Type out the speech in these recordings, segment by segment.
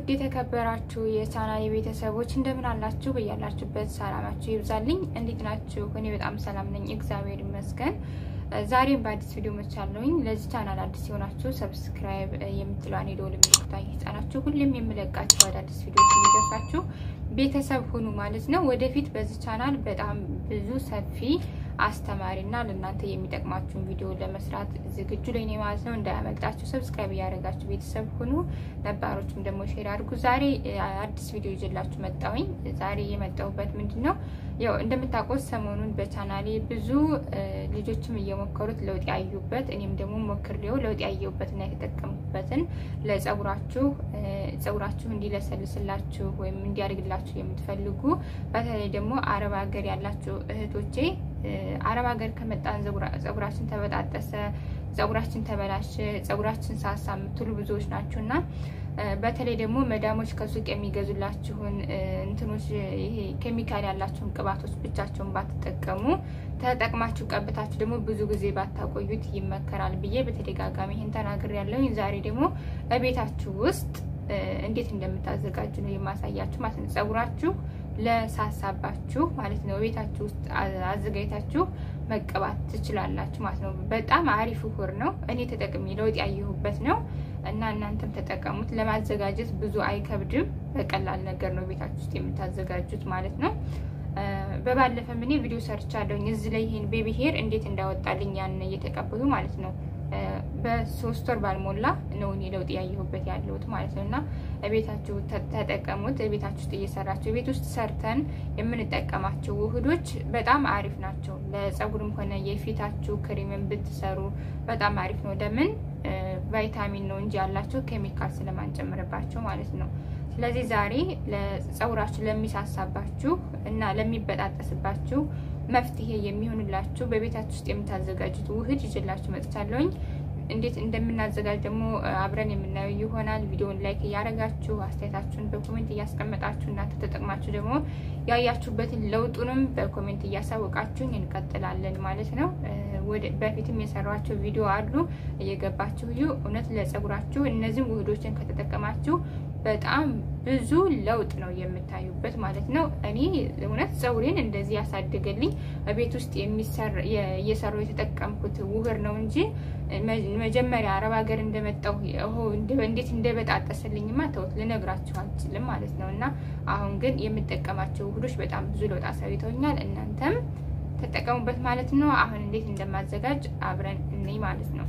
ውድ የተከበራችሁ የቻናል ቤተሰቦች እንደምን አላችሁ? በያላችሁበት ሰላማችሁ ይብዛልኝ። እንዴት ናችሁ? እኔ በጣም ሰላም ነኝ፣ እግዚአብሔር ይመስገን። ዛሬም በአዲስ ቪዲዮ መቻለሁኝ። ለዚህ ቻናል አዲስ የሆናችሁ ሰብስክራይብ የምትለዋን የደወል ምልክቷን እየተጫናችሁ ሁሌም የምለቃችሁ አዳዲስ ቪዲዮች እንዲደርሳችሁ ቤተሰብ ሁኑ ማለት ነው። ወደፊት በዚህ ቻናል በጣም ብዙ ሰፊ አስተማሪ እና ለእናንተ የሚጠቅማችሁን ቪዲዮ ለመስራት ዝግጁ ላይ ነኝ ማለት ነው። እንዳያመልጣችሁ ሰብስክራይብ እያደረጋችሁ ቤተሰብ ሁኑ። ነባሮችም ደግሞ ሼር አድርጉ። ዛሬ አዲስ ቪዲዮ ይዤላችሁ መጣሁኝ። ዛሬ የመጣሁበት ምንድን ነው ያው እንደምታውቁት ሰሞኑን በቻናሌ ብዙ ልጆችም እየሞከሩት ለውጥ ያዩበት እኔም ደግሞ ሞክሬው ለውጥ ያየሁበትና የተጠቀሙበትን ለጸጉራችሁ ጸጉራችሁ እንዲለሰልስላችሁ ወይም እንዲያድግላችሁ የምትፈልጉ በተለይ ደግሞ አረብ ሀገር ያላችሁ እህቶቼ አረብ ሀገር ከመጣን ጸጉራችን ተበጣጠሰ፣ ጸጉራችን ተበላሸ፣ ጸጉራችን ሳሳ የምትሉ ብዙዎች ናችሁ እና በተለይ ደግሞ መዳሞች ከሱቅ የሚገዙላችሁን እንትኖች ይሄ ኬሚካል ያላችሁን ቅባቶች ብቻቸውን ባትጠቀሙ ተጠቅማችሁ ቀብታችሁ ደግሞ ብዙ ጊዜ ባታቆዩት ይመከራል ብዬ በተደጋጋሚ ይህን ተናግሬ ያለሁኝ። ዛሬ ደግሞ በቤታችሁ ውስጥ እንዴት እንደምታዘጋጁ ነው የማሳያችሁ ማለት ነው። ጸጉራችሁ ለሳሳባችሁ ማለት ነው ቤታችሁ ውስጥ አዘጋጅታችሁ መቀባት ትችላላችሁ ማለት ነው። በጣም አሪፍ ውህር ነው። እኔ ተጠቅሜ ለውጥ ያየሁበት ነው እና እናንተም ተጠቀሙት። ለማዘጋጀት ብዙ አይከብድም። በቀላል ነገር ነው ቤታችሁ ውስጥ የምታዘጋጁት ማለት ነው። በባለፈም እኔ ቪዲዮ ሰርቻለሁኝ እዚህ ላይ ይሄን ቤቢ ሄር እንዴት እንዳወጣልኝ ያን እየተቀበሉ ማለት ነው። በሶስት ወር ባልሞላ ነው እኔ ለውጥ ያየሁበት ያለሁት ማለት ነው። እና ቤታችሁ ተጠቀሙት። ቤታችሁ ውስጥ እየሰራችሁ ቤት ውስጥ ሰርተን የምንጠቀማቸው ውህዶች በጣም አሪፍ ናቸው። ለጸጉርም ሆነ የፊታችሁ ክሬምን ብትሰሩ በጣም አሪፍ ነው። ለምን ቫይታሚን ነው እንጂ ያላቸው ኬሚካል ስለማንጨምርባቸው ማለት ነው። ስለዚህ ዛሬ ለጸጉራችሁ ለሚሳሳባችሁ እና ለሚበጣጠስባችሁ መፍትሄ የሚሆንላችሁ በቤታችሁ ውስጥ የምታዘጋጁት ውህድ ይዤላችሁ መጥቻለሁኝ። እንዴት እንደምናዘጋጅ ደግሞ አብረን የምናየው ይሆናል። ቪዲዮውን ላይክ እያደረጋችሁ አስተያየታችሁን በኮሜንት እያስቀመጣችሁ እናንተ ተጠቅማችሁ ደግሞ ያያችሁበትን ለውጡንም በኮሜንት እያሳወቃችሁኝ እንቀጥላለን ማለት ነው። በፊትም የሰሯቸው ቪዲዮ አሉ እየገባችሁ እዩ። እውነት ለጸጉራችሁ እነዚህም ውህዶችን ከተጠቀማችሁ በጣም ብዙ ለውጥ ነው የምታዩበት ማለት ነው። እኔ እውነት ፀጉሬን እንደዚህ ያሳደገልኝ ቤት ውስጥ እየሰሩ የተጠቀምኩት ውህር ነው እንጂ መጀመሪያ አረብ ሀገር እንደመጣሁ እንዴት እንደበጣጠሰልኝማ ተውት ልነግራችሁ አልችልም ማለት ነው። እና አሁን ግን የምጠቀማቸው ውህዶች በጣም ብዙ ለውጥ አሳይተውኛል። እናንተም ተጠቀሙበት ማለት ነው። አሁን እንዴት እንደማዘጋጅ አብረን እንይ ማለት ነው።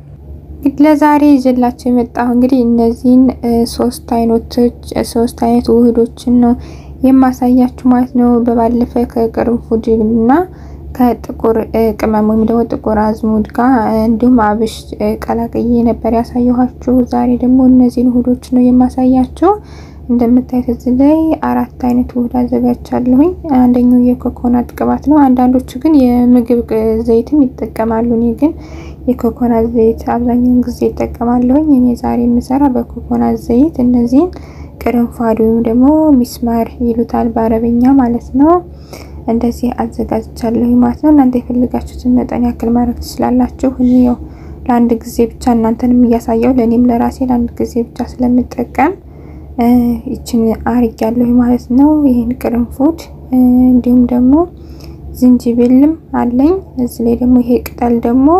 ለዛሬ ይዤላችሁ የመጣሁ እንግዲህ እነዚህን ሶስት አይነቶች ሶስት አይነት ውህዶችን ነው የማሳያችሁ ማለት ነው። በባለፈ ከቅርንፉድ እና ከጥቁር ቅመም ወይም ደግሞ ጥቁር አዝሙድ ጋር እንዲሁም አብሽ ቀላቅዬ ነበር ያሳየኋችሁ። ዛሬ ደግሞ እነዚህን ውህዶች ነው የማሳያችሁ። እንደምታዩት እዚህ ላይ አራት አይነት ውህድ አዘጋጅቻለሁኝ። አንደኛው የኮኮናት ቅባት ነው። አንዳንዶቹ ግን የምግብ ዘይትም ይጠቀማሉ። እኔ ግን የኮኮናት ዘይት አብዛኛውን ጊዜ ይጠቀማለሁኝ። እኔ ዛሬ የምሰራ በኮኮናት ዘይት እነዚህን ቅርንፋድ ወይም ደግሞ ሚስማር ይሉታል በአረበኛ ማለት ነው። እንደዚህ አዘጋጅቻለሁ ማለት ነው። እናንተ የፈልጋችሁትን መጠን ያክል ማድረግ ትችላላችሁ። እኔ ያው ለአንድ ጊዜ ብቻ እናንተንም እያሳየው ለእኔም ለራሴ ለአንድ ጊዜ ብቻ ስለምጠቀም ይችን አርግ ያለሁ ማለት ነው። ይህን ቅርንፉድ እንዲሁም ደግሞ ዝንጅብልም አለኝ። እዚህ ላይ ደግሞ ይሄ ቅጠል ደግሞ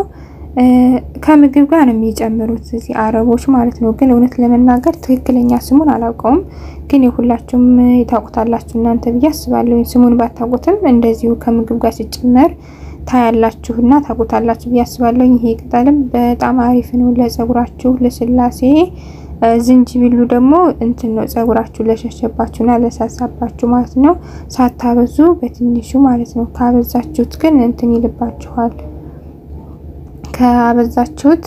ከምግብ ጋር ነው የሚጨምሩት እዚህ አረቦች ማለት ነው። ግን እውነት ለመናገር ትክክለኛ ስሙን አላውቀውም። ግን የሁላችሁም ታውቁታላችሁ እናንተ ብዬ አስባለሁ። ስሙን ባታውቁትም እንደዚሁ ከምግብ ጋር ሲጨመር ታያላችሁና ታውቁታላችሁ ብዬ አስባለሁ። ይሄ ቅጠልም በጣም አሪፍ ነው ለጸጉራችሁ ልስላሴ ዝንጅብሉ ደግሞ እንትን ነው ጸጉራችሁ ለሸሸባችሁና ለሳሳባችሁ ማለት ነው። ሳታበዙ በትንሹ ማለት ነው። ካበዛችሁት ግን እንትን ይልባችኋል። ካበዛችሁት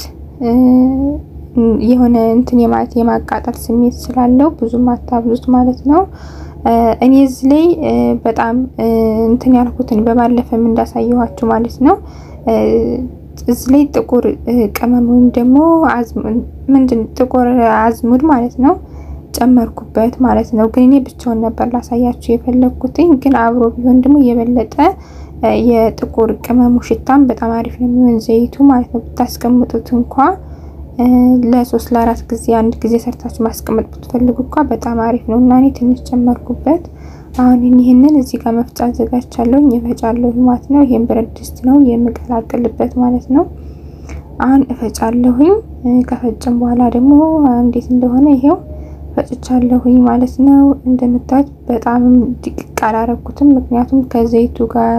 የሆነ እንትን የማለት የማቃጠል ስሜት ስላለው ብዙም አታብዙት ማለት ነው። እኔ እዚህ ላይ በጣም እንትን ያልኩትን በባለፈም እንዳሳየኋችሁ ማለት ነው እዚህ ላይ ጥቁር ቅመም ወይም ደግሞ ምንድን ጥቁር አዝሙድ ማለት ነው ጨመርኩበት ማለት ነው። ግን እኔ ብቻውን ነበር ላሳያችሁ የፈለግኩትኝ። ግን አብሮ ቢሆን ደግሞ የበለጠ የጥቁር ቅመሙ ሽታም በጣም አሪፍ ነው የሚሆን ዘይቱ ማለት ነው። ብታስቀምጡት እንኳ ለሶስት ለአራት ጊዜ አንድ ጊዜ ሰርታችሁ ማስቀመጥ ብትፈልጉ እንኳ በጣም አሪፍ ነው እና እኔ ትንሽ ጨመርኩበት። አሁን ይህንን እዚህ ጋር መፍጫ አዘጋጅቻለሁ እፈጫለሁ ማለት ነው። ይሄን ብረት ድስት ነው የምቀላቅልበት ማለት ነው። አሁን እፈጫለሁኝ። ከፈጭም በኋላ ደግሞ እንዴት እንደሆነ ይሄው ፈጭቻለሁኝ ማለት ነው። እንደምታዩት በጣም ድቅቅ አላረኩትም፣ ምክንያቱም ከዘይቱ ጋር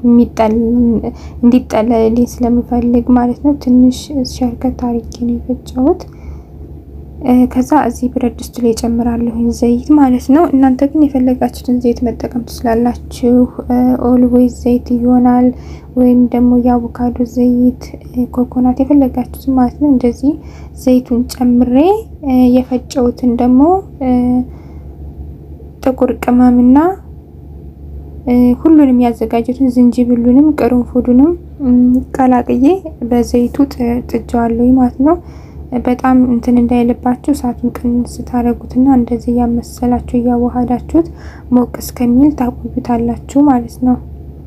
እንዲጠለልልኝ ስለምፈልግ ማለት ነው። ትንሽ ሸርከት አርጌ ነው የፈጨሁት። ከዛ እዚህ ብረት ድስቱ ላይ ጨምራለሁኝ ዘይት ማለት ነው። እናንተ ግን የፈለጋችሁትን ዘይት መጠቀም ትችላላችሁ። ኦልዌይዝ ዘይት ይሆናል ወይም ደግሞ የአቮካዶ ዘይት፣ ኮኮናት የፈለጋችሁትን ማለት ነው። እንደዚህ ዘይቱን ጨምሬ የፈጨሁትን ደግሞ ጥቁር ቅመምና ሁሉንም ያዘጋጀቱን ዝንጅብሉንም ቅርንፉዱንም ቀላቅዬ በዘይቱ ጥጃዋለሁ ማለት ነው። በጣም እንትን እንዳይልባችሁ እሳቱን ቅንስ ታደርጉትና እንደዚህ እያመሰላችሁ እያዋሃዳችሁት ሞቅ እስከሚል ታቆዩታላችሁ ማለት ነው።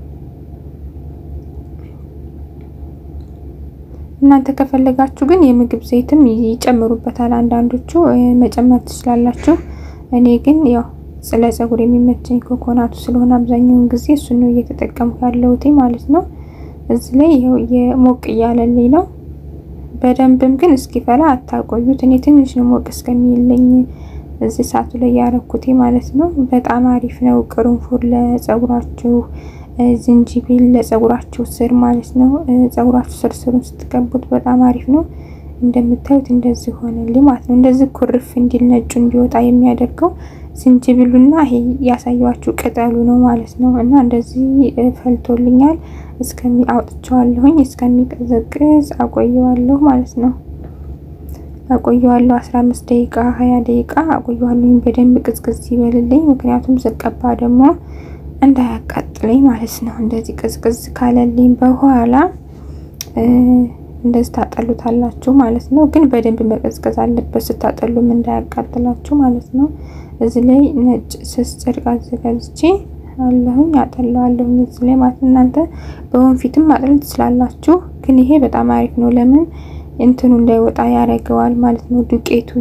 እናንተ ከፈለጋችሁ ግን የምግብ ዘይትም ይጨምሩበታል። አንዳንዶቹ መጨመር ትችላላችሁ። እኔ ግን ያው ስለ ፀጉር የሚመቸኝ ኮኮናቱ ስለሆነ አብዛኛውን ጊዜ እሱ ነው እየተጠቀምኩ ያለሁት ማለት ነው። እዚህ ላይ ይኸው የሞቅ እያለልኝ ነው። በደንብም ግን እስኪፈላ አታቆዩት። እኔ ትንሽ ነው ሞቅ እስከሚልኝ እዚህ እሳቱ ላይ ያረኩት ማለት ነው። በጣም አሪፍ ነው። ቅርንፉድ ለፀጉራችሁ፣ ዝንጅብል ለፀጉራችሁ ስር ማለት ነው። ፀጉራችሁ ስር ስሩን ስትቀቡት በጣም አሪፍ ነው። እንደምታዩት እንደዚህ ሆነልኝ ማለት ነው። እንደዚህ ኩርፍ እንዲል ነጩ እንዲወጣ የሚያደርገው ዝንጅብሉና ይሄ ያሳያችሁ ቅጠሉ ነው ማለት ነው። እና እንደዚህ ፈልቶልኛል። እስከሚ አውጥቼዋለሁኝ እስከሚቀዘቅዝ አቆየዋለሁ ማለት ነው። አቆየዋለሁ 15 ደቂቃ 20 ደቂቃ አቆየዋለሁኝ። በደንብ ቅዝቅዝ ይበልልኝ፣ ምክንያቱም ስቀባ ደግሞ እንዳያቃጥለኝ ማለት ነው። እንደዚህ ቅዝቅዝ ካለልኝ በኋላ እንደዚህ ታጠሉታላችሁ ማለት ነው። ግን በደንብ መቀዝቀዝ አለበት ስታጠሉም እንዳያቃጥላችሁ ማለት ነው። እዚህ ላይ ነጭ ስስ ጨርቅ አዘጋጅቼ አለሁኝ አጠለዋለሁኝ እዚህ ላይ ማለት እናንተ በወንፊትም ማጥለል ትችላላችሁ። ግን ይሄ በጣም አሪፍ ነው። ለምን እንትኑ እንዳይወጣ ያደርገዋል ማለት ነው። ዱቄቱ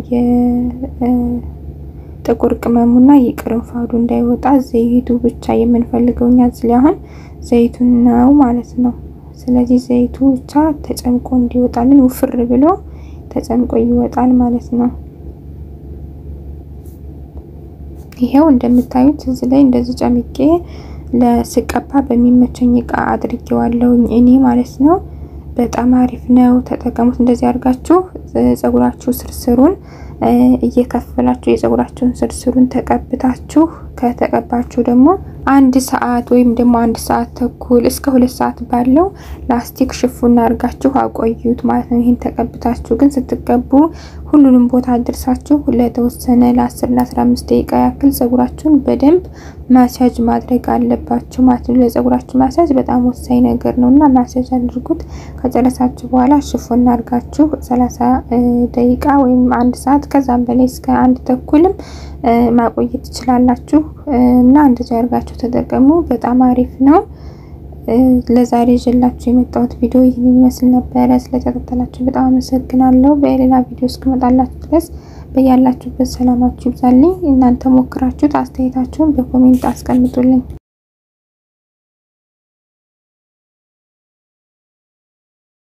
የጥቁር ቅመሙና የቅርንፋዱ እንዳይወጣ ዘይቱ ብቻ የምንፈልገው እኛ እዚህ ላይ አሁን ዘይቱን ነው ማለት ነው። ስለዚህ ዘይቱ ብቻ ተጨምቆ እንዲወጣልን ውፍር ብሎ ተጨምቆ ይወጣል ማለት ነው። ይሄው እንደምታዩት እዚህ ላይ እንደዚህ ጨምቄ ለስቀባ በሚመቸኝ እቃ አድርጌዋለሁ እኔ ማለት ነው። በጣም አሪፍ ነው። ተጠቀሙት። እንደዚህ አድርጋችሁ ፀጉራችሁ ስርስሩን እየከፈላችሁ የፀጉራችሁን ስርስሩን ተቀብታችሁ ከተቀባችሁ ደግሞ አንድ ሰዓት ወይም ደግሞ አንድ ሰዓት ተኩል እስከ ሁለት ሰዓት ባለው ላስቲክ ሽፉን አድርጋችሁ አቆዩት ማለት ነው። ይህን ተቀብታችሁ ግን ስትቀቡ ሁሉንም ቦታ አድርሳችሁ ለተወሰነ ለ10 ለ15 ደቂቃ ያክል ፀጉራችሁን በደንብ ማሳጅ ማድረግ አለባችሁ ማለት ነው። ለፀጉራችሁ ማሳጅ በጣም ወሳኝ ነገር ነው እና ማሳጅ አድርጉት። ከጨረሳችሁ በኋላ ሽፉን አድርጋችሁ 30 ደቂቃ ወይም አንድ ሰዓት ከዛም በላይ እስከ አንድ ተኩልም ማቆየት ትችላላችሁ እና እንደዚህ አድርጋችሁ ተጠቀሙ። በጣም አሪፍ ነው። ለዛሬ ይዤላችሁ የመጣሁት ቪዲዮ ይህን ይመስል ነበረ። ስለተከታተላችሁ በጣም አመሰግናለሁ። በሌላ ቪዲዮ እስክመጣላችሁ ድረስ በያላችሁበት ሰላማችሁ ይብዛልኝ። እናንተ ሞክራችሁት አስተያየታችሁን በኮሜንት አስቀምጡልኝ።